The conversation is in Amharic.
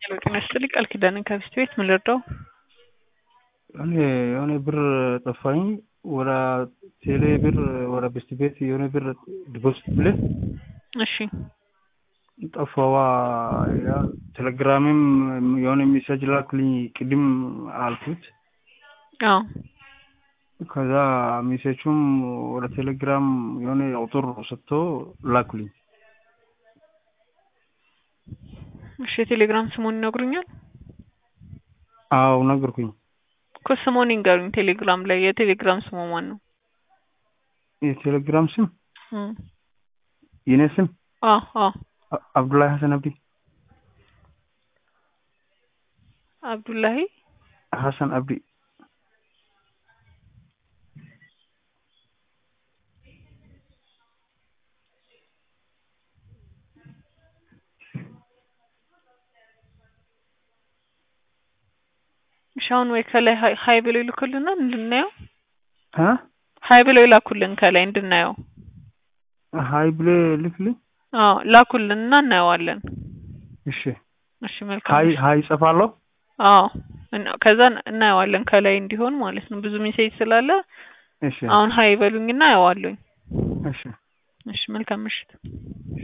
ጤና ይስጥልኝ ቃል ኪዳንን ከሚስት ቤት ምን ልርዳው? እኔ የሆነ ብር ጠፋኝ። ወደ ቴሌ ብር ወደ ቤስት ቤት የሆነ ብር ዲፖዚት ብለህ እሺ ጠፋዋ። ያ ቴሌግራምም የሆነ ሜሴጅ ላክልኝ ቅድም አልኩት። አዎ ከዛ ሜሴጁም ወደ ቴሌግራም የሆነ ቁጥር ሰጥቶ ላኩልኝ። እሺ የቴሌግራም ስሙን ይነግሩኛል? አዎ ነገርኩኝ። እኮ ስሙን ይንገሩኝ። ቴሌግራም ላይ የቴሌግራም ስሙ ማን ነው? የቴሌግራም ስም እም የኔ ስም አዎ አዎ አ- አብዱላሂ ሀሰን አብዲ አብዱላሂ ሀሰን አብዲ እሺ አሁን ወይ ከላይ ሀይ ሀይ ብለው ይልኩልናል እንድናየው። አ ሀይ ብለው ይላኩልን ከላይ እንድናየው። ሀይ ብለህ ልክልኝ። አዎ ላኩልንና እናየዋለን። እሺ እሺ መልካም ሀይ እሺ። ሀይ ጽፋለሁ። አዎ እና- ከዛ እናየዋለን ከላይ እንዲሆን ማለት ነው። ብዙ ሜሴጅ ስላለ እሺ አሁን ሀይ በሉኝና አየዋለሁኝ። እሺ እሺ መልካም ምሽት።